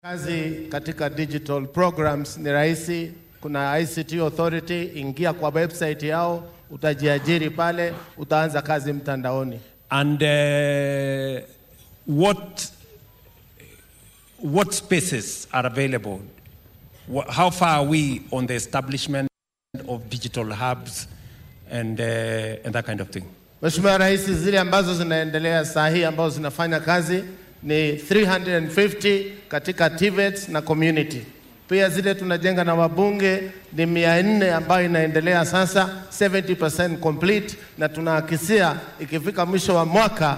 Kazi katika digital programs ni rahisi. Kuna ICT Authority, ingia kwa website yao, utajiajiri pale, utaanza kazi mtandaoni. And uh, what what spaces are available? Wha- How far are we on the establishment of digital hubs and uh, and that kind of thing? Mheshimiwa Rais, zile ambazo zinaendelea saa hii ambazo zinafanya kazi ni 350 katika TVETs na community. Pia zile tunajenga na wabunge ni 400 ambayo inaendelea sasa 70% complete, na tunahakisia ikifika mwisho wa mwaka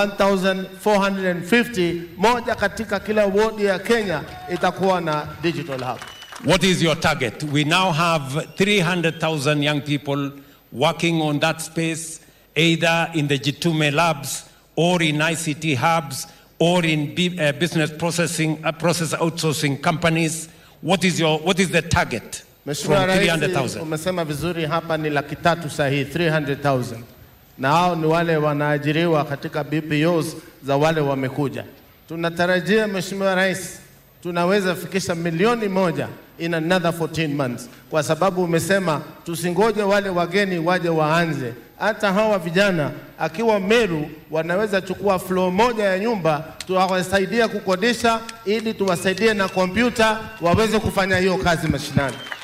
1450 moja katika kila wodi ya Kenya itakuwa na digital hub. What is your target? We now have 300,000 young people working on that space, either in the Jitume labs or in ICT hubs or in B- uh, business processing, uh, process outsourcing companies. What is, your, what is the target Mheshimiwa from Rais, 300,000? umesema vizuri, hapa ni laki tatu sahihi 300,000 na hao ni wale wanaajiriwa katika BPOs za wale wamekuja. Tunatarajia Mheshimiwa Rais, tunaweza fikisha milioni moja in another 14 months, kwa sababu umesema tusingoje wale wageni waje waanze. Hata hawa vijana akiwa Meru wanaweza chukua floor moja ya nyumba, tuwasaidia kukodisha ili tuwasaidie na kompyuta waweze kufanya hiyo kazi mashinani.